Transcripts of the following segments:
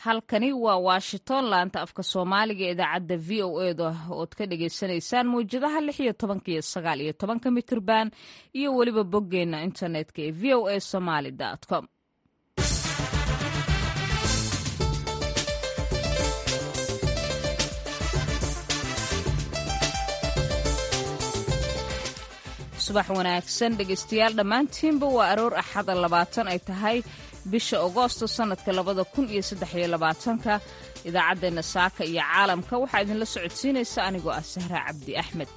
halkani waa washington laanta afka soomaaliga ee idaacadda v o eda ood ka dhagaysanaysaan mawjadaha lix iyo tobanka iyo sagaal iyo tobanka mitirban iyo weliba boggeena internetka ee v o a somaly com subax wanaagsan dhegaystayaal dhammaantiinba waa aroor axada labaatan ay tahay bisha agoosto sannadka labada kun iyo saddexiyo labaatanka idaacaddeenna saaka iyo caalamka waxaa idinla socodsiinaysa anigoo ah sahra cabdi axmed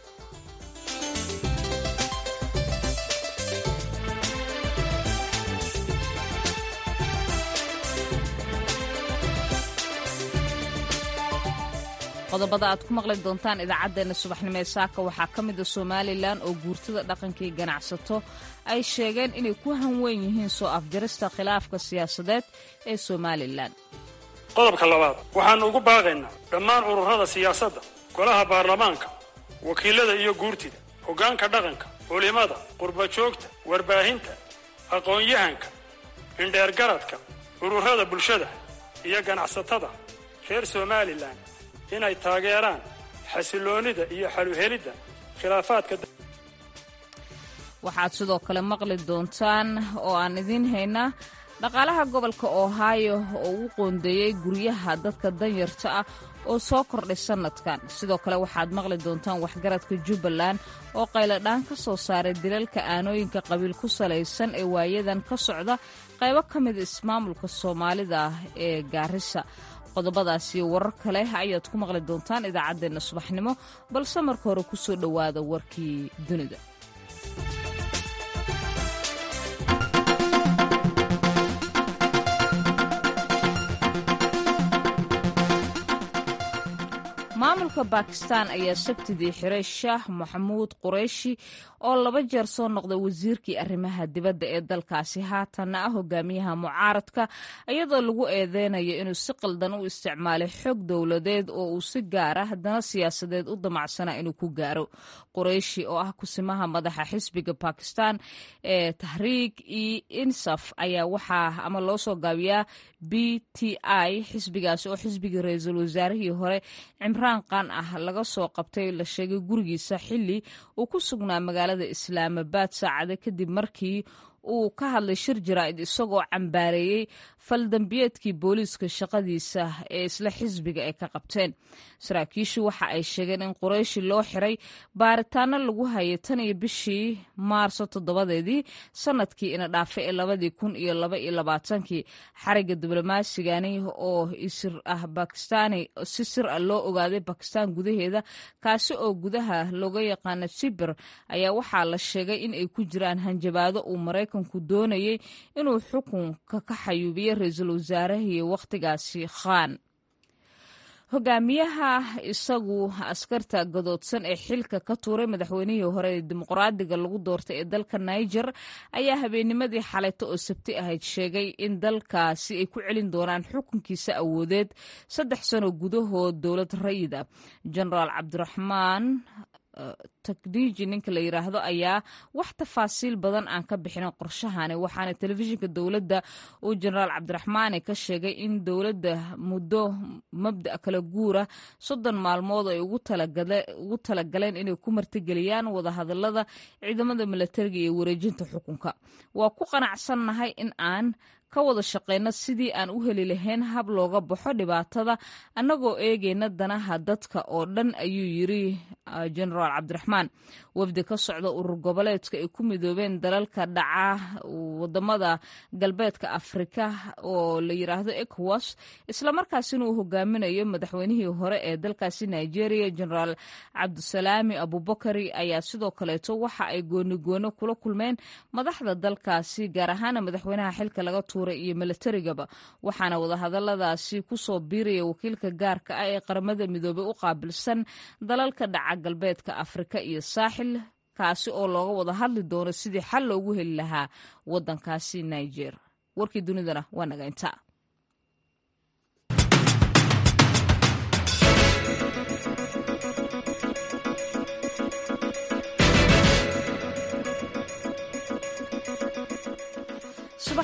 qodobada aad ku maqli doontaan idaacaddeenna subaxnimo ee saaka waxaa ka mida somalilan oo guurtada dhaqankii ganacsato ay sheegeen inay ku hanweyn yihiin soo afjarista khilaafka siyaasadeed ee somalilan qodobka labaad waxaannu ugu baaqaynaa dhammaan ururada siyaasadda golaha baarlamaanka wakiilada iyo guurtida hoggaanka dhaqanka culimada qurbajoogta warbaahinta aqoon-yahanka indheergaradka ururada bulshada iyo ganacsatada reer somalilan inay taageeraan xasiloonida iyo xaluhelidda khilaafaadka waxaad sidoo kale maqli doontaan oo aan idiin haynaa dhaqaalaha gobolka ohio oo u qoondeeyey guryaha dadka danyarta ah oo soo kordhay sannadkan sidoo kale waxaad maqli doontaan waxgaradka jubbaland oo qayladhaan ka soo saaray dilalka aanooyinka qabiil ku salaysan ee waayadan ka socda qaybo ka mida ismaamulka soomaalida ah ee gaarisa qodobadaas iyo warar kale ayaad ku maqli doontaan idaacaddeenna subaxnimo balse marka hore ku soo dhowaada warkii dunida maamulka bakistan ayaa sabtidii xiray shaah maxamuud qureyshi oo laba jeer soo noqday wasiirkii arrimaha dibadda ee dalkaasi haatanna ah hogaamiyaha mucaaradka iyadoo lagu eedeynayo inuu si qaldan u isticmaalay xog dowladeed oo uu si gaara haddana siyaasadeed u damacsana inuu ku gaaro qureyshi oo ah kusimaha madaxa xisbiga bakistan ee tahriik e insaf ayaa waxaa ama loo soo gaabiyaa b t i xisbigaasi oo xisbigii ra-iisul wasaarihii hore cimraan qaan ah laga soo qabtay la sheegay gurigiisa xilli uu ku sugnaa magaalada islaamabad saacade kadib markii uu ka hadlay shir jaraa'id isagoo cambaareeyey faldambiyeedkii booliiska shaqadiisa ee isla xisbiga ay ka qabteen saraakiishu waxa ay sheegeen in qurayshi loo xiray baaritaano lagu hayay tan iyo bishii maarso toddobadeedii sanadkii ina dhaafay ee labadii kun iyo laba iyo labaatankii xariga diblomasigani oo isir ah bakistani si sir ah loo ogaaday bakistan gudaheeda kaasi oo gudaha looga yaqaano sibir ayaa waxaa la sheegay in ay ku jiraan hanjabaado uu maraykanku doonayay inuu xukunka ka xayuubiyo ra-iisul wasaarahii wakhtigaasi khan hogaamiyaha isagu askarta gadoodsan ee xilka ka tuuray madaxweynihii hore ee dimuqraadiga lagu doortay ee dalka niger ayaa habeennimadii xalayto oo sabti ahayd sheegay in dalkaasi ay ku celin doonaan xukunkiisa awoodeed saddex sano gudahood dowlad rayid ah genaraal cabdiraxmaan takdiiji ninka la yidhaahdo ayaa wax tafaasiil badan aan ka bixinin qorshahani waxaana telefishinka dowladda uu jenaraal cabdiraxmaani ka sheegay in dowladda muddo mabda' kala guura soddon maalmood ay ugu talagaleen inay ku martigeliyaan wadahadalada ciidamada milatariga iyo wareejinta xukunka waa ku qanacsannahay in aan ka wada shaqeyno sidii aan u heli lahayn hab looga baxo dhibaatada annagoo eegayna danaha dadka oo dhan ayuu yiri genaraal cabdiraxmaan wafdi ka socda urur goboleedka ay ku midoobeen dalalka dhaca wadamada galbeedka afrika oo la yiraahdo ecowas islamarkaasina uu hogaaminayo madaxweynihii hore ee dalkaasi nigeria genaraal cabdisalaami abubakari ayaa sidoo kaleeto waxa ay goonigooni kula kulmeen madaxda dalkaasi gaar ahaana madaxweynaha xilka laga tuuray iyo milatarigaba waxaana wadahadaladaasi kusoo biiraya wakiilka gaarka ah ee qaramada midoobey u qaabilsan dalalka dhaca galbeedka afrika iyo saaxil kaasi oo looga wada hadli doono sidii xal loogu heli lahaa wadankaasi niger warkii dunidana waa naga intaa subax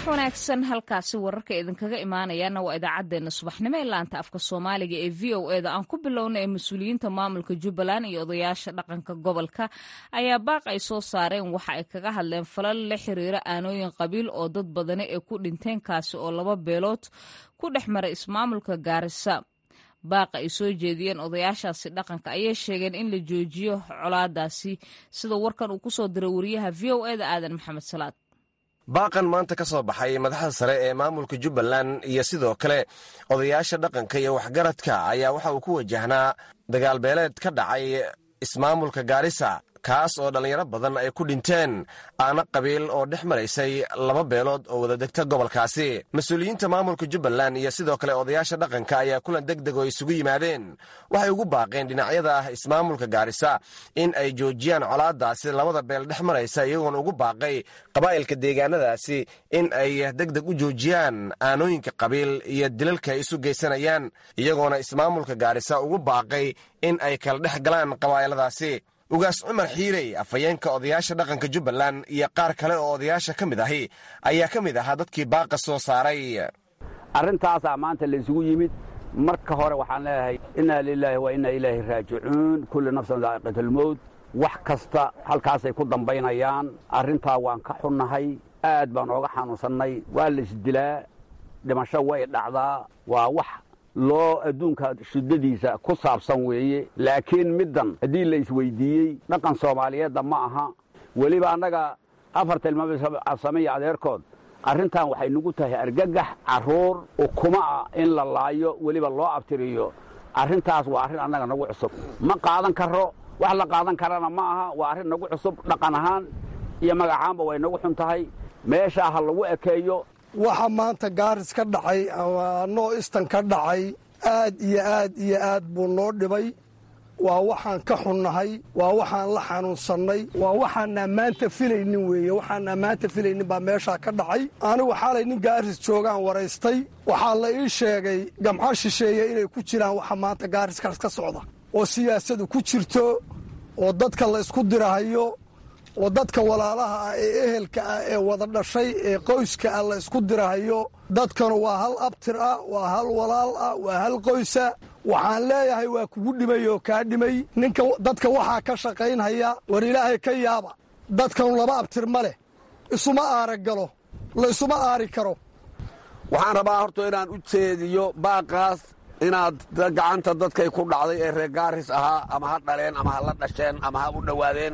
wanaagsan halkaasi wararka idinkaga imaanayaana waa idaacaddeenna subaxnimo ee laanta afka soomaaliga ee v o eda aan ku bilowna ee mas-uuliyiinta maamulka jubbaland iyo odayaasha dhaqanka gobolka ayaa baaq ay soo saareen waxa ay kaga hadleen falal la xiriira aanooyin qabiil oo dad badani ay ku dhinteen kaasi oo laba beelood ku dhex maray ismaamulka gaarisa baaqa ay soo jeediyeen odayaashaasi dhaqanka ayay sheegeen in la joojiyo colaadaasi sida warkan uu kusoo diray wariyaha v o eda aadan maxamed salaad baaqan maanta ka soo baxay madaxda sare ee maamulka jubbaland iyo sidoo kale odayaasha dhaqanka iyo waxgaradka ayaa waxa uu ku wajahnaa dagaalbeeleed ka dhacay ismaamulka gaarisa kaas oo dhallinyaro badan ay ku dhinteen aana qabiil oo dhex maraysay laba beelood oo wada degta gobolkaasi mas-uuliyiinta maamulka jubbaland iyo sidoo kale odayaasha dhaqanka ayaa kulan deg deg oo isugu yimaadeen waxay ugu baaqeen dhinacyada ah ismaamulka gaarisa in ay joojiyaan colaadaasi labada beel dhex maraysa iyagoona ugu baaqay qabaa'ilka deegaanadaasi in ay deg deg u joojiyaan aanooyinka qabiil iyo dilalka ay isu geysanayaan iyagoona ismaamulka gaarisa ugu baaqay in ay kala dhex galaan qabaa'iladaasi ugaas cumar xiirey afhayeenka odayaasha dhaqanka jubbaland iyo qaar kale oo odayaasha ka mid ahi ayaa ka mid ahaa dadkii baaqa soo saaray arrintaasaa maanta laysugu yimid marka hore waxaan leeyahay innaa lilaahi wa innaa ilaahi raajicuun kulli nafsan daa'iqatalmowt wax kasta halkaasay ku dambaynayaan arrintaa waan ka xunnahay aad baan ooga xanuunsannay waa laisdilaa dhimasho way dhacdaa waa wax loo adduunka shiddadiisa ku saabsan weeye laakiin middan haddii la isweyddiiyey dhaqan soomaaliyeedda ma aha weliba annaga afar tilmaamsamiya adeerkood arrintan waxay nagu tahay argagax carruur ukuma ah in la laayo weliba loo abtiriyo arrintaas waa arrin annaga nagu cusub ma qaadan karo wax la qaadan karana ma aha waa arrin nagu cusub dhaqan ahaan iyo magacaanba way nagu xun tahay meeshaa ha lagu ekeeyo waxa maanta gaaris ka dhacay ama noo istan ka dhacay aad iyo aad iyo aad buu noo dhibay waa waxaan ka xunnahay waa waxaan la xanuunsannay waa waxaanaa maanta filaynin weeye waxaanaa maanta filaynin baa meeshaa ka dhacay anigu xalay nin gaaris joogaan waraystay waxaa la ii sheegay gamco shisheeye inay ku jiraan waxa maanta gaariskaas ka socda oo siyaasadu ku jirto oo dadka la isku dirahayo oo dadka walaalaha ah ee ehelka ah ee wada dhashay ee qoyska ah la isku dirahayo dadkanu waa hal abtir ah waa hal walaal ah waa hal qoysa waxaan leeyahay waa kugu dhimay oo kaa dhimay ninka dadka waxaa ka shaqaynhaya war ilaahay ka yaaba dadkanu laba abtir ma leh isuma aara galo la isuma aari karo waxaan rabaa horta inaan u jeediyo baaqaas inaad gacanta dadkay ku dhacday ee reer gaaris ahaa ama ha dhaleen ama ha la dhasheen ama ha u dhowaadeen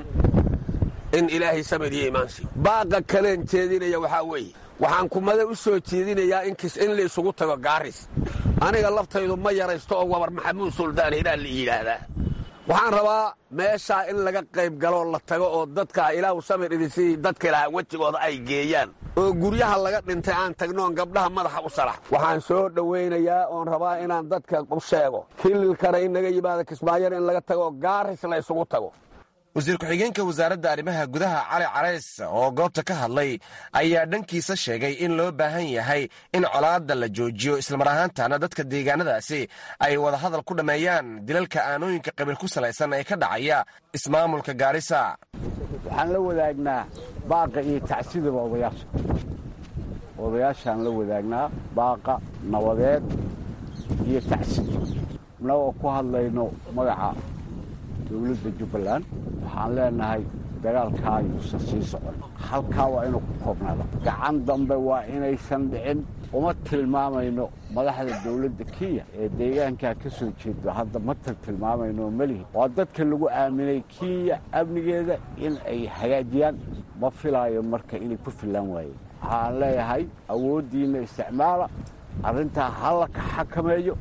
in ilaahay samir iyo imaansi baaqa kaleen jeedinaya waxaa weeye waxaan kumada u soo jeedinayaa inkis in la isugu tago gaaris aniga laftaydu ma yaraysto oo wabar maxamuud suldaan hiraa la yidhaahdaa waxaan rabaa meeshaa in laga qayb galoo la tago oo dadka ilaahu samir idinsi dadka ilaha wejigooda ay geeyaan oo guryaha laga dhintay aan tagnoon gabdhaha madaxa u salax waxaan soo dhowaynayaa oon rabaa inaan dadka u sheego kililkana in naga yimaado kismaayana in laga tago gaaris la isugu tago wasiir ku-xigeenka wasaaradda arrimaha gudaha cali carays oo goobta ka hadlay ayaa dhankiisa sheegay in loo baahan yahay in colaadda la joojiyo islamar ahaantana dadka deegaanadaasi ay wada hadal ku dhammeeyaan dilalka aanooyinka qabiil ku salaysan ee ka dhacaya ismaamulka gaarisa waxaan la wadaagnaa baaqa iyo tacsidaba odayaasha odayaashaan la wadaagnaa baaqa nabadeed iyo tacsid annagoo ku hadlayno magaca dowladda jubbaland waxaan leenahay dagaalkaa yuusan sii socon halkaa waa inuu ku koobnaado gacan dambe waa inaysan dhicin uma tilmaamayno madaxda dowladda kenya ee deegaankaa ka soo jeedo hadda ma tal tilmaamayno melihi waa dadka lagu aaminay kenya amnigeeda in ay hagaajiyaan ma filaayo marka inay ku fillaan waayeen waxaan leeyahay awooddiinna isticmaala arrintaa halla ka xakameeyo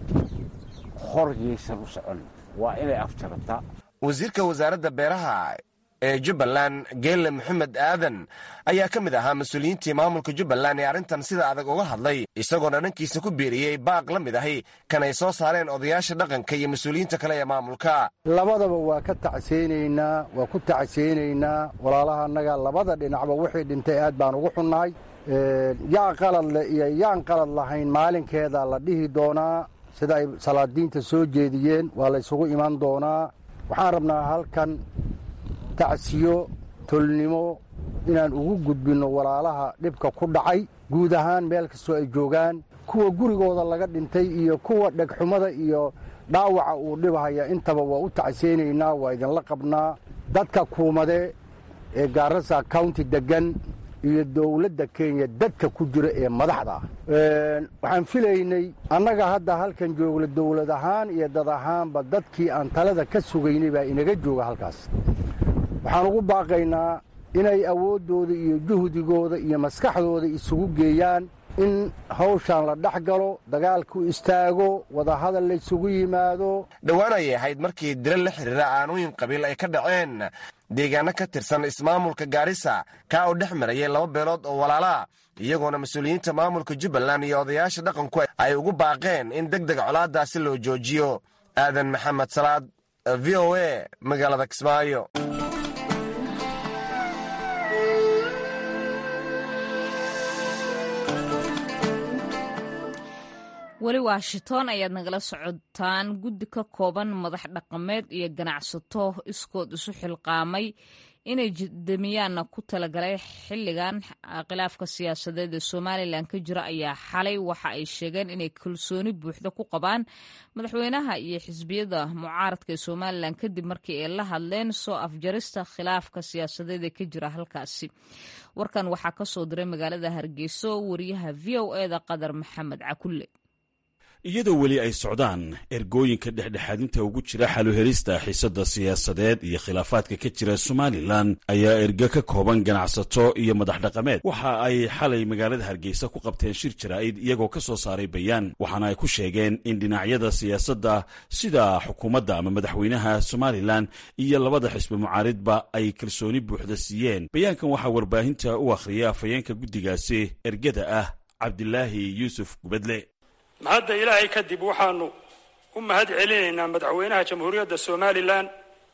hor yaysan u soconin waa inay afjarataa wasiirka wasaaradda beeraha ee jubbaland geelle maxamed aadan ayaa ka mid ahaa mas-uuliyiintii maamulka jubbaland ee arrintan sida adag uga hadlay isagoona dhankiisa ku biiriyey baaq la mid ahi kan ay soo saareen odayaasha dhaqanka iyo mas-uuliyiinta kale ee maamulka labadaba waa ka tacseynaynaa waa ku tacseynaynaa walaalaha annaga labada dhinacba wixii dhintay aad baan ugu xunnahay yaa qalad leh iyo yaan qalad lahayn maalinkeeda la dhihi doonaa sida ay salaadiinta soo jeediyeen waa la ysugu iman doonaa waxaan rabnaa halkan tacsiyo tolnimo inaan ugu gudbinno walaalaha dhibka ku dhacay guud ahaan meel kastoo ay joogaan kuwa gurigooda laga dhintay iyo kuwa dhegxumada iyo dhaawaca uu dhibahaya intaba waa u tacseynaynaa waa idinla qabnaa dadka kuumade ee gaarasa county deggan iyo dowladda kenya dadka ku jira ee madaxda ah waxaan filaynay annaga hadda halkan joogla dowlad ahaan iyo dad ahaanba dadkii aan talada ka sugaynay baa inaga jooga halkaas waxaan ugu baaqaynaa inay awooddooda iyo juhdigooda iyo maskaxdooda isugu geeyaan in hawshaan la dhex galo dagaalku istaago wadahadal laysugu yimaado dhowaan ayay ahayd markii dila la xiriira aanooyin qabiil ay ka dhaceen deegaano ka tirsan ismaamulka gaarisa kaa oo dhex marayay laba beelood oo walaalaa iyagoona mas-uuliyiinta maamulka jubbaland iyo odayaasha dhaqanku ay ugu baaqeen in deg deg colaaddaasi loo joojiyo aadan maxamed salaad v o a magaalada kismaayo weli washington ayaad nagala socotaan guddi ka kooban madax dhaqameed iyo ganacsato iskood isu xilqaamay inay damiyaanna ku talagalay xilligan khilaafka siyaasadeed ee somalilan ka jira ayaa xalay waxa ay sheegeen inay kalsooni buuxda ku qabaan madaxweynaha iyo xisbiyada mucaaradka ee somalilan kadib markii ay la hadleen soo afjarista khilaafka siyaasadeed ee ka jira halkaasi warkan waxaa ka soo diray magaalada hargeyso wariyaha v o eda qadar maxamed cakulle iyadoo weli ay socdaan ergooyinka dhexdhexaadinta ugu jira xaluhelista xiisadda siyaasadeed iyo khilaafaadka ka jira somalilan ayaa erga ka kooban ganacsato iyo madax dhaqameed waxa ay xalay magaalada hargeysa ku qabteen shir jaraa'id iyagoo ka soo saaray bayaan waxaana ay ku sheegeen in dhinacyada siyaasadda sida xukuumadda ama madaxweynaha somalilan iyo labada xisbi mucaaridba ay kalsooni buuxda siiyeen bayaankan waxaa warbaahinta u akhriyay afhayeenka guddigaasi ergada ah cabdilaahi yuusuf gubadle mahadda ilaahay kadib waxaanu u mahad celinaynaa madaxweynaha jamhuuriyadda somalilan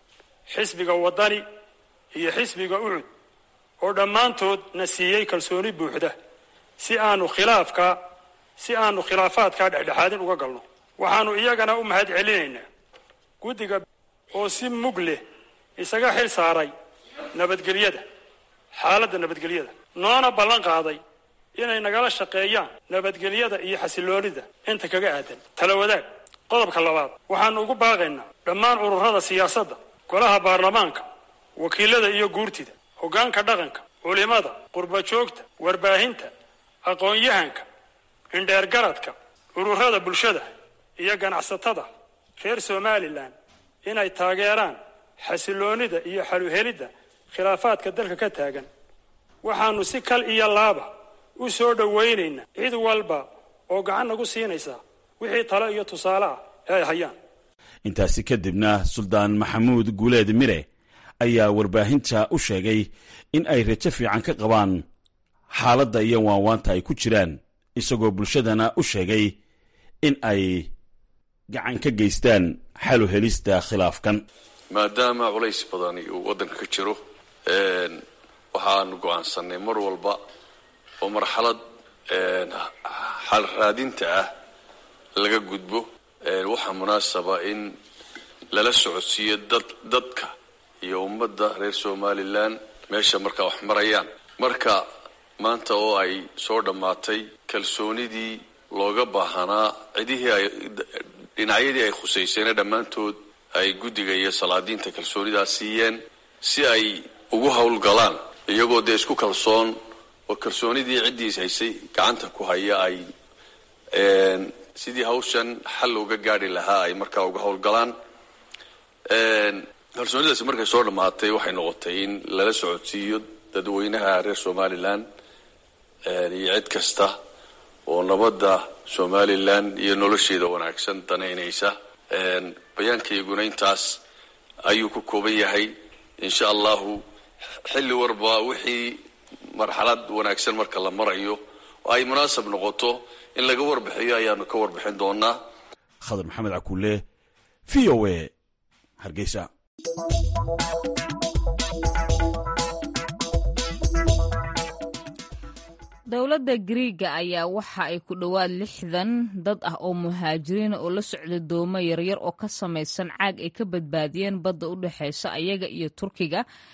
xisbiga waddani iyo xisbiga ucud oo dhammaantood na siiyey kalsooni buuxda si aanu khilaafka si aanu khilaafaadkaa dhexdhexaadin uga galno waxaanu iyagana u mahad celinaynaa guddiga oo si mug leh isaga xil saaray nabadgelyada xaaladda nabadgelyada noona ballan qaaday inay nagala shaqeeyaan nabadgelyada iyo xasiloonida inta kaga aadan tala wadaag qodobka labaad waxaanu ugu baaqaynaa dhammaan ururada siyaasadda golaha baarlamaanka wakiilada iyo guurtida hoggaanka dhaqanka culimada qurba joogta warbaahinta aqoon-yahanka indheergaradka ururada bulshada iyo ganacsatada reer somalilan inay taageeraan xasiloonida iyo xaluhelidda khilaafaadka dalka ka taagan waxaanu si kal iyo laaba u soo dhowaynaynaa cid walba oo gacan nagu siinaysa wixii talo iyo tusaale ah ee ay hayaan intaasi kadibna suldaan maxamuud guuleed mire ayaa warbaahinta u sheegay in ay rajo fiican ka qabaan xaaladda iyo waanwaanta ay ku jiraan isagoo bulshadana u sheegay in ay gacan ka geystaan xalu helista khilaafkan maadaama culays badani uu waddanka ka jiro waxaanu go'aansannay mar walba oo marxalad xal raadinta ah laga gudbo waxaa munaasaba in lala socodsiiyo dad dadka iyo ummadda reer somalilan meesha markaa wax marayaan marka maanta oo ay soo dhammaatay kalsoonidii looga baahanaa cidihii ay dhinacyadii ay khusayseena dhammaantood ay guddiga iyo salaadiinta kalsoonidaas siiyeen si ay ugu howlgalaan iyagoo dee isku kalsoon oo kalsoonidii ciddiis haysay gacanta ku haya ay sidii hawshan xal uga gaadhi lahaa ay markaa uga howlgalaan kalsoonidaasi markay soo dhammaatay waxay noqotay in lala socodsiiyo dadweynaha reer somalilan iyo cid kasta oo nabadda somalilan iyo nolosheeda wanaagsan danaynaysa bayaankayguna intaas ayuu ku kooban yahay insha allahu xilli warba wixii marxalad wanaagsan marka la marayo oo ay munaasab noqoto in laga warbixiyo ayaanu ka warbixin doonaa khadar maxamed cakuule v o a hargeysa dowladda gariiga ayaa waxa ay ku dhowaad lixdan dad ah oo muhaajiriina oo la socda doomo yaryar oo ka samaysan caag ay ka badbaadiyeen badda u dhexeysa ayaga iyo turkiga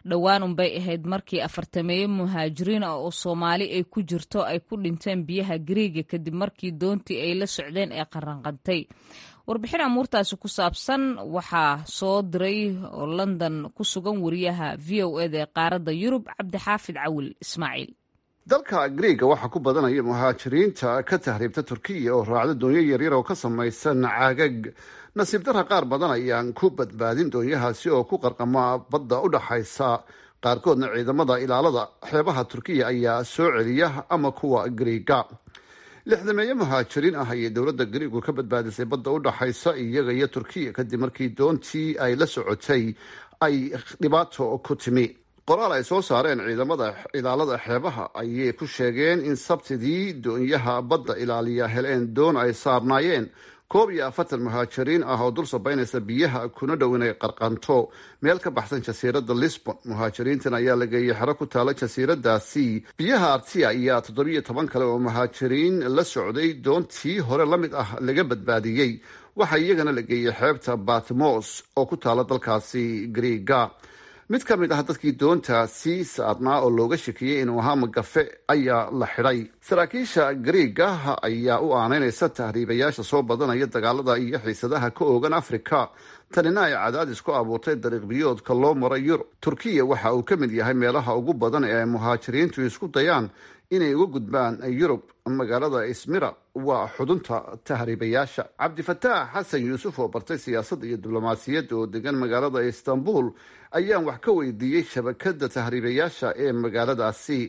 dhowaan unbay ahayd markii afartameeye muhaajiriin ah oo soomaali ay ku jirto ay ku dhinteen biyaha gariiga kadib markii doontii ay la socdeen ee qaranqantay warbixin amuurtaasi ku saabsan waxaa soo diray oo london ku sugan wariyaha v o eda ee qaaradda yurub cabdixaafid cawil ismaaciil dalka griiga waxaa ku badanaya muhaajiriinta ka tahriibta turkiya oo raacda doonyo yaryar oo ka samaysan caagag nasiib darra qaar badan ayaan ku badbaadin doonyahaasi oo ku qarqama badda u dhaxaysa qaarkoodna ciidamada ilaalada xeebaha turkiya ayaa soo celiya ama kuwa griiga lixdameeye muhaajiriin ah ayay dowladda griigu ka badbaadisay badda u dhaxaysa iyaga iyo turkiya kadib markii doontii ay la socotay ay dhibaato ku timi qoraal ay soo saareen ciidamada ilaalada xeebaha ayay ku sheegeen in sabtidii doonyaha badda ilaaliya heleen doon ay saarnaayeen koob iyo afartan muhaajiriin ah oo dul sabaynaysa biyaha kuna dhow inay qarqanto meel ka baxsan jasiiradda lisbon muhaajiriintan ayaa la geeyey xero ku taala jasiiradaasi biyaha artia ayaa toddobiyo toban kale oo muhaajiriin la socday doontii hore la mid ah laga badbaadiyey waxaa iyagana la geeyey xeebta batmos oo ku taala dalkaasi griiga mid ka mid ah dadkii doontaasi saarnaa oo looga shakiyey inuu ahaa magafe ayaa la xidhay saraakiisha griiga ayaa u aanaynaysa tahriibayaasha soo badanaya dagaalada iyo xiisadaha ka oogan afrika tanina ay cadaadis ku abuurtay dariiq biyoodka loo maro yurub turkiya waxa uu ka mid yahay meelaha ugu badan ee ay muhaajiriintu isku dayaan inay uga gudbaan yurub magaalada ismira waa xudunta tahriibayaasha cabdifataax xasan yuusuf oo bartay siyaasadda iyo diblomaasiyadda oo degan magaalada istanbul ayaan wax ka weydiiyey shabakada tahriibayaasha ee magaaladaasi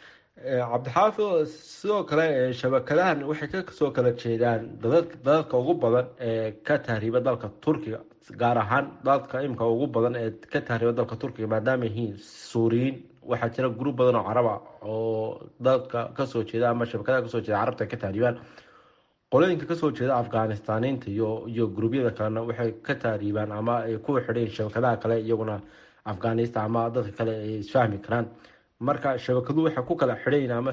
cabdixaafid sidoo kale shabakadahan waxay kasoo kala jeedaan dadadka ugu badan ee ka tahriiba dalka turkiga gaar ahaan dadka imka ugu badan ee ka tahriiba dalka turkiga maadaama yihiin suuriyiin waxaa jira gruub badan oo caraba oo dadka kasoo jeeda ama shabakadaha kasoo jeeda carabta ka tahriibaan qolooyinka kasoo jeeda afganistaniinta iyo iyo gruubyada kalena waxay ka tahriibaan ama ay ku xidheen shabakadaha kale iyaguna afghanistan ama dadka kale ay isfahmi karaan marka shabakadu waxay ku kala xidhayn ama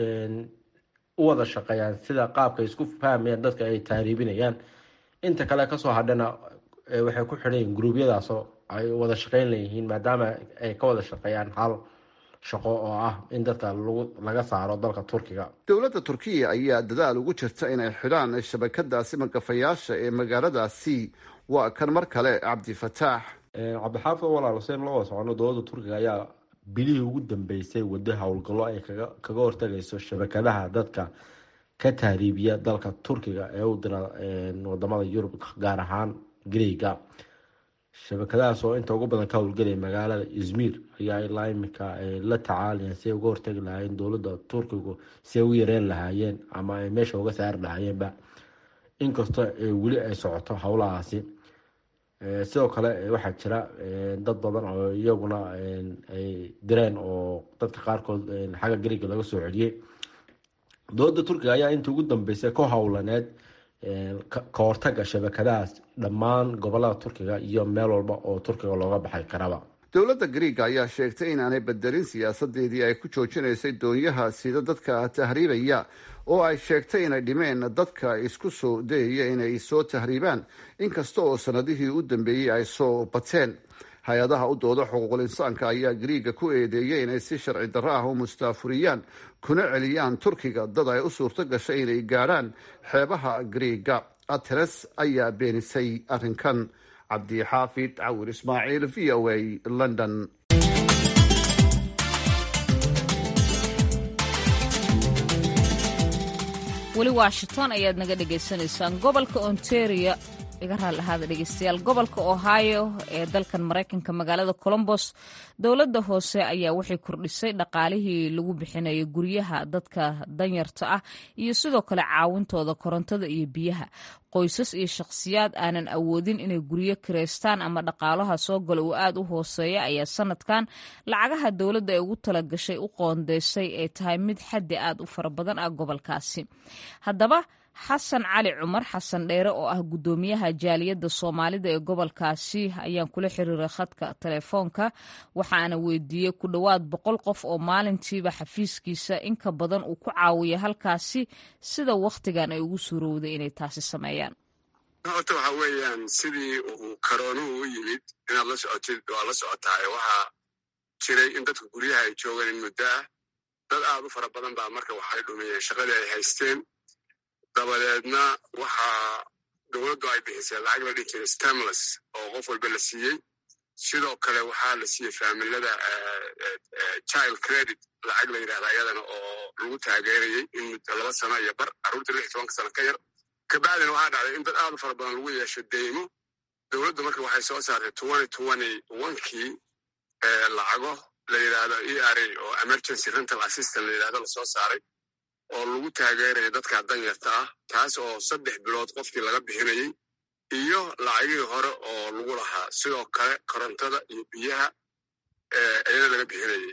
u wada shaqeeyaan sida qaabka isku fahmayaan dadka ay tahriibinayaan inta kale kasoo hadhana waxay ku xidhayin gruubyadaasoo ay wada shaqeyn leeyihiin maadaama ay ka wada shaqeeyaan hal shaqo oo ah in dadka laga saaro dalka turkiga dowladda turkiya ayaa dadaal ugu jirta inay xidhaan shabakadaasi magafayaasha ee magaaladaasi waa kan mar kale cabdifataax cabdixaafid walaal huseen la wada socono dowladda turkiga ayaa bilihii ugu dambeysay wado howlgallo ay kaga hortagayso shabakadaha dadka ka tahriibiya dalka turkiga ee u dira wadamada yurub gaar ahaan greega shabakadahaas oo inta ugu badan ka howlgelaya magaalada izmir ayaa ilaa imika la tacaalayaan si ay uga hortagi lahaayeen dowladda turkigu si ay u yareen lahaayeen ama ay meesha uga saari lahaayeenba inkastoo weli ay socoto howlahaasi sidoo kale waxaa jira dad badan oo iyaguna ay direen oo dadka qaarkood xagga greega laga soo celiyey dowladda turkiga ayaa intii ugu dambeysay ku howlaneed ka hortaga shabakadahaas dhammaan gobolada turkiga iyo meel walba oo turkiga looga baxay karaba dowladda griiga ayaa sheegtay inaanay bedelin siyaasadeedii ay ku joojinaysay doonyaha sida dadka tahriibaya oo ay sheegtay inay dhimeen dadka isku soo dayaya inay soo tahriibaan inkasta oo sanadihii u dambeeyey ay soo bateen hay-adaha u dooda xuquuqul insaanka ayaa griiga ku eedeeyay inay si sharci darro ah u mustaafuriyaan kuna celiyaan turkiga dad ay u suurto gashay inay gaadhaan xeebaha griiga ateres ayaa beenisay arrinkan cabdixaafid cawir ismaaciil v o a london weli washington ayaad naga dhagaysanaysaan gobolka ontario iga raali ahaada dhegeystayaal gobolka ohio ee dalkan maraykanka magaalada colombos dowladda hoose ayaa waxay kordhisay dhaqaalihii lagu bixinayo guryaha dadka danyarta ah iyo sidoo kale caawintooda korontada iyo biyaha qoysas iyo shakhsiyaad aanan awoodin inay guryo kireystaan ama dhaqaalaha soo gala uu aad u hooseeya ayaa sanadkan lacagaha dowladda ee ugu talagashay u qoondeysay ee tahay mid xaddi aad u fara badan ah gobolkaasi haddaba xasan cali cumar xasan dheere oo ah guddoomiyaha jaaliyadda soomaalida ee gobolkaasi ayaan kula xiriiray khadka telefoonka waxaana weydiiyey ku dhowaad boqol qof oo maalintiiba xafiiskiisa inka badan uu ku caawiya halkaasi sida wakhtigan ay ugu suurowday inay taasi sameeyaan horta waxa weeyaan sidii uu karoonuhu u yimid inaad la socotid waa la socotaay waxaa jiray in dadka guryaha ay joogaan in muddo ah dad aad u fara badan baa marka waxay dhumiyeen shaqadii ay haysteen dabadeedna waxaa dowladdu ay bixisay lacag la dhihi jiray stemles oo qof walba la siiyey sidoo kale waxaa la siiyey faamilada child credit lacag la yidhahda ayadana oo lagu taageerayey in muddo laba sano iyo bar carruurta lix tobanka sano ka yar kabacdina waxaa dhacday in dad aad u fara badan lagu yeesho deymo dowladdu marka waxay soo saartay twenty twenty onkii lacago la yidhaahdo e r a oo emergency rental assistant la yidhahdo lasoo saaray oo lagu taageeraya dadka danyarta ah taas oo saddex bilood qofkii laga bixinayey iyo lacagihii hore oo lagu lahaa sidoo kale korontada iyo biyaha ayana laga bixinayey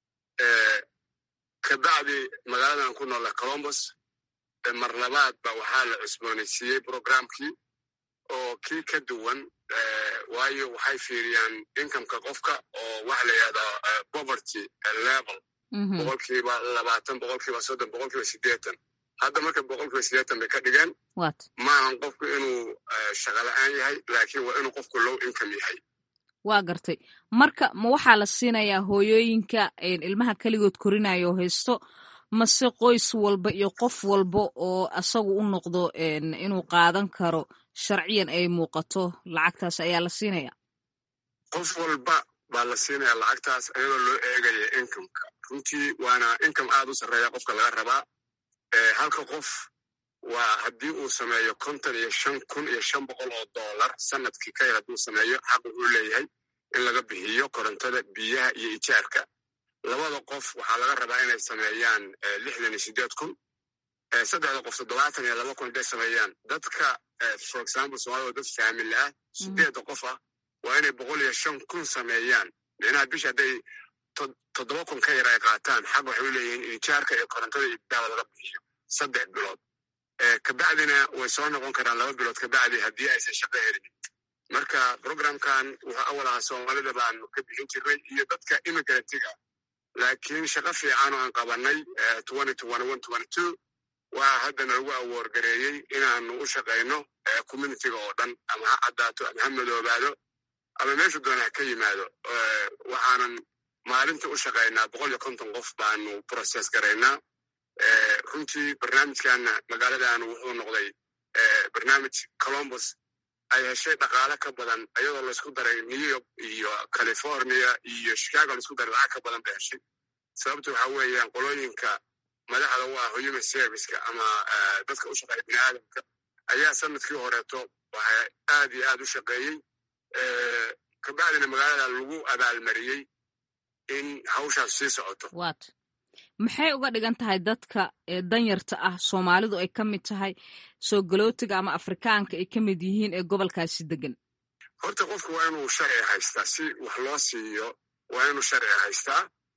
kabacdi magaaladan ku noola colombus mar labaad ba waxaa la cusboonaysiiyey programkii oo kii ka duwan waayo waxay fiiriyaan incomeka qofka oo waxa la yidhahdaa poverty level boqolkiiba labaatan boqolkiiba soddon boqolkiiba siddeetan hadda marka boqolkiiba siddeetan bay ka dhigeen maahan qofku inuu shaqala-aan yahay laakiin waa inuu qofku low income yahay waa gartay marka ma waxaa la siinayaa hooyooyinka ilmaha keligood korinaya oo haysto mase qoys walba iyo qof walba oo asagu u noqdo inuu qaadan karo sharciyan ay muuqato lacagtaas ayaa la siinaya qof walba baa la siinaya lacagtaas ayadoo loo eegaya incomeka runtii waana income aad u sarreeya qofka laga rabaa halka qof waa haddii uu sameeyo konton iyo shan kun iyo shan boqol oo dollar sanadkii ka yar hadduu sameeyo xaq wuxuu leeyahay in laga bixiyo korontada biyaha iyo ijaarka labada qof waxaa laga rabaa inay sameeyaan lixdan iyo siddeed kun saddexda qof toddobaatan iyo laba kun haday sameeyaan dadka for example soomaalida oo dad faamili ah sideedda qof ah waa inay boqol iyo shan kun sameeyaan micnaha bisha hadday toddoba kun ka yar ay qaataan xaq waxay u leeyihiin ijaarka iyo korontada iyo biyaha laga bixiyo saddex bilood kabacdina way soo noqon karaan laba bilood kabacdi haddii aysan shaqo helin marka programkan wuxuu awal ahaa soomaalida baanu ka bixin jirnay iyo dadka immigrantga laakiin shaqo fiican oo aan qabanay waa haddana lagu awoorgareeyey inaanu u shaqayno communitiga oo dhan ama ha caddaato ama ha madoobaado ama meeshu doona ha ka yimaado waxaanan maalinta u shaqaynaa boqol iyo konton qof baanu process garaynaa runtii barnaamijkanna magaaladaanu wuxuu noqday barnaamij colombus ay heshay dhaqaale ka badan ayadoo laysku daray new york iyo california iyo chicago laisku daray lacag ka badan bay heshay sababta waxa weeyaan qolooyinka madaxda u ah human serviceka ama dadka u shaqeeya bini aadamka ayaa sanadkii horeeto waxaa aad iyo aad u shaqeeyey kabacdina magaalada lagu abaalmariyey in hawshaas sii socoto maxay uga dhigan tahay dadka danyarta ah soomaalidu ay ka mid tahay soo galootiga ama afrikaanka ay ka mid yihiin ee gobolkaasi degan horta qofku waa inuu sharci haystaa si wax loo siiyo waa inuu sharci haystaa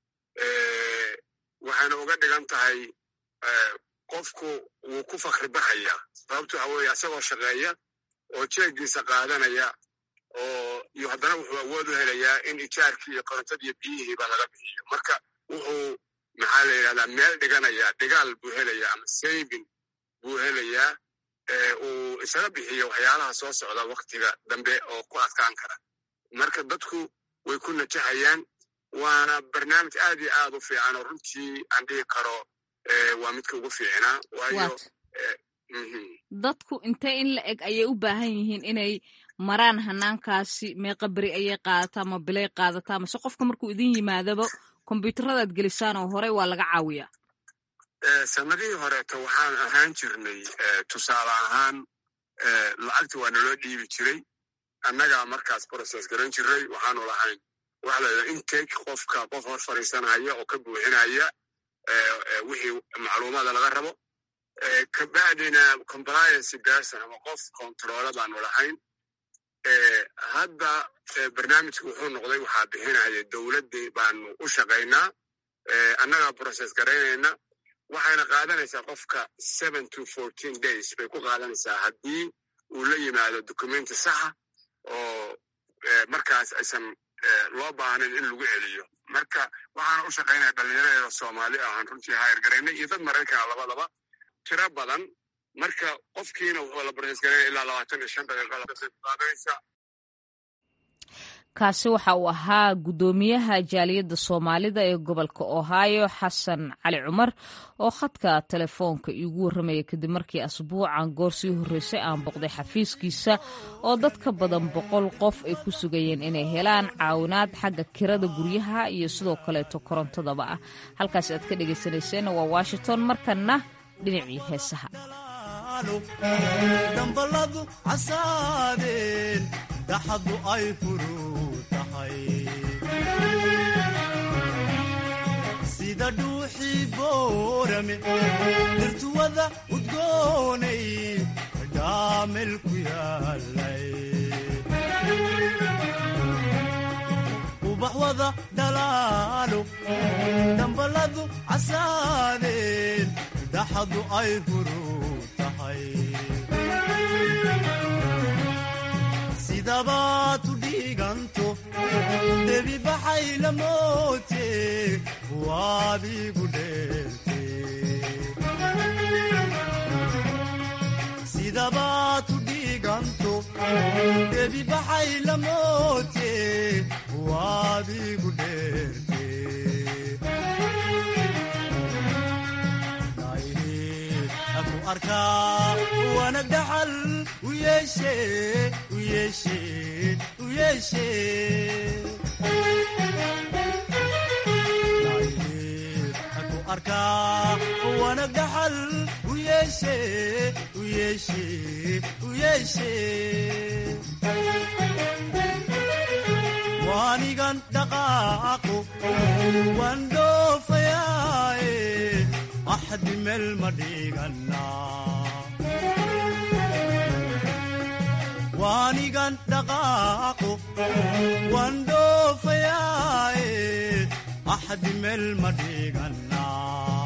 waxayna uga dhigan tahay qofku wuu ku fakri baxayaa sababto waxa weeye asagoo shaqeeya oo jeeggiisa qaadanaya oo iyo haddana wuxuu awood u helayaa in ijaarkii iyo korontadii iyo biyihiiba laga bixiyo marka wuxuu maxaa la yidhahdaa meel dhiganaya dhigaal buu helayaa ama saving buu helayaa uu isaga bixiyo waxyaalaha soo socda waktiga dambe oo ku adkaan kara marka dadku way ku najaxayaan waana barnaamij aad iyo aad u fiican oo runtii aan dhihi karo waa midka ugu fiicnaa waayo dadku intee in la eg ayay u baahan yihiin inay maraan hanaankaasi meeqa beri ayay qaadataa ma bilay qaadataa mase qofka markuu idin yimaadaba kombyuutaradaad gelisaan oo horey waa laga caawiyaa sanadihii horeeto waxaan ahaan jirnay tusaale ahaan lacagta waa naloo dhiibi jiray annagaa markaas process garan jiray waxaanu lahayn waxa la yidhaha intake qofka qof hor fadhiisanaya oo ka buuxinaya wixii macluumaada laga rabo kabacdina compliancy person ama qof controola baanu lahayn hadda barnaamijku wuxuu noqday waxaa bixinaya dowladdii baanu u shaqaynaa annagaa process garaynayna waxayna qaadanaysaa qofka seven to fourteen days bay ku qaadanaysaa haddii uu la yimaado documenti saxa oo markaas aysan loo baahnayn in lagu celiyo marka waxaana u shaqaynaya dhallinyaradeeda soomaali ahaan runtii hayr garaynay iyo dad maraykana labadaba tiro badan marka qofkiina wuxuu la process garaynaya ilaa labaatan iyo shan daqiiqo qaadanaysa kaasi waxa uu ahaa guddoomiyaha jaaliyadda soomaalida ee gobolka ohio xasan cali cumar oo khadka telefoonka iigu warramaya kadib markii asbuucan goor sii horreysay aan boqday xafiiskiisa oo dad ka badan boqol qof ay ku sugayeen inay helaan caawinaad xagga kirada guryaha iyo sidoo kaleeto korontadaba ah halkaas aad ka dhegaysanayseena waa washington markanna dhinacii heesaha dhambaladu casaadeen daxadu ay furuu tahay sida dhuuxii boorame dirtuwada udgoonay kadhaamel ku yaalay ubaxwada dhalaalo dhambaladu casaadeen daxadu ay furuu sidabaad u dhiiganto debi baxay la moote waadigu dheerte sidabaad u dhiiganto debi baxay la moote waadigu dheerte ku arkaa wanag dhaxal u yeeshe u yeeshe u yeeshe ku arkaa wanag dhaxal u yeeshe u yeeshe u yeeshe waanigan dhaqaaqo waan dhoofayaaye axdi meel ma dhiganaa waanigan dhaqaaqo waan dhoofayaaye axdi meel ma dhiganaa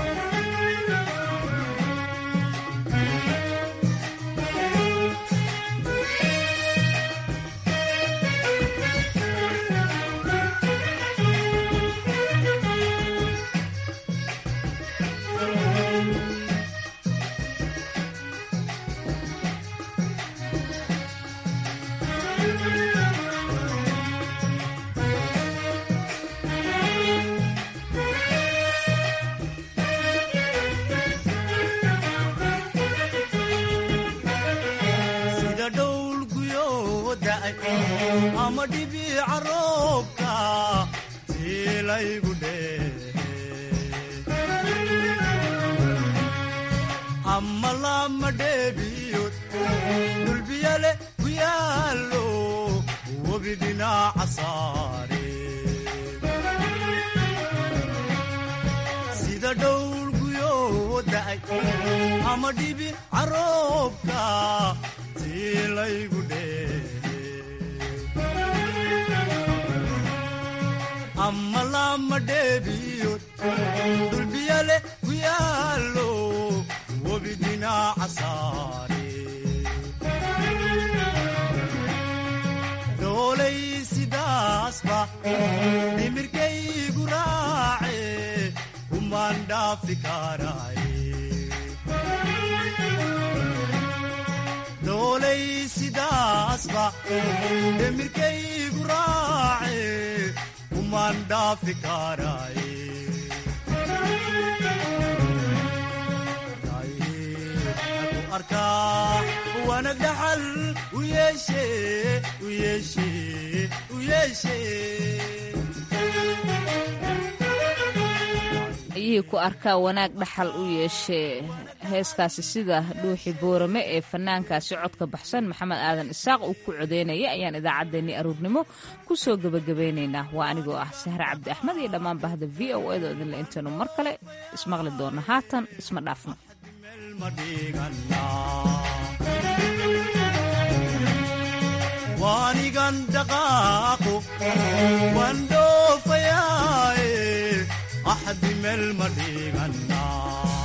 sida dhowl guyoo da'ay ama dhibiica roobka tiilaygu dheehe ama lama dheebiyood dhulbiyale ku yaallo webi dhinaca saare sida dhowl guyoo da'ay ama dhibi caroobka tiilaygu dheehe ama lama dheebiyood dhulbiyale ku yaallo webi dhinaca saare dhoolay sidaasba dhimirkaygu raace kumaan dhaafi karaaye dhoolay sidaasba dhimirkaygu raace kumaan dhaafi karaaye ku arkaa wanag dhaxal u yeeshe u yeeshe u yeeshe ayihii ku arkaa wanaag dhaxal u yeeshee heeskaasi sida dhuuxi boorame ee fanaankaasi codka baxsan maxamed aadan isaaq uu ku codeynaya ayaan idaacaddeenii aruurnimo ku soo gebagabaynaynaa waa anigoo ah sahre cabdi axmed iyo dhammaan bahda v o edo idinle intaynu mar kale ismaqli doonno haatan isma dhaafno waanigan dhaqaaqo waan dhoofayaaye axdi meel ma dhiganaa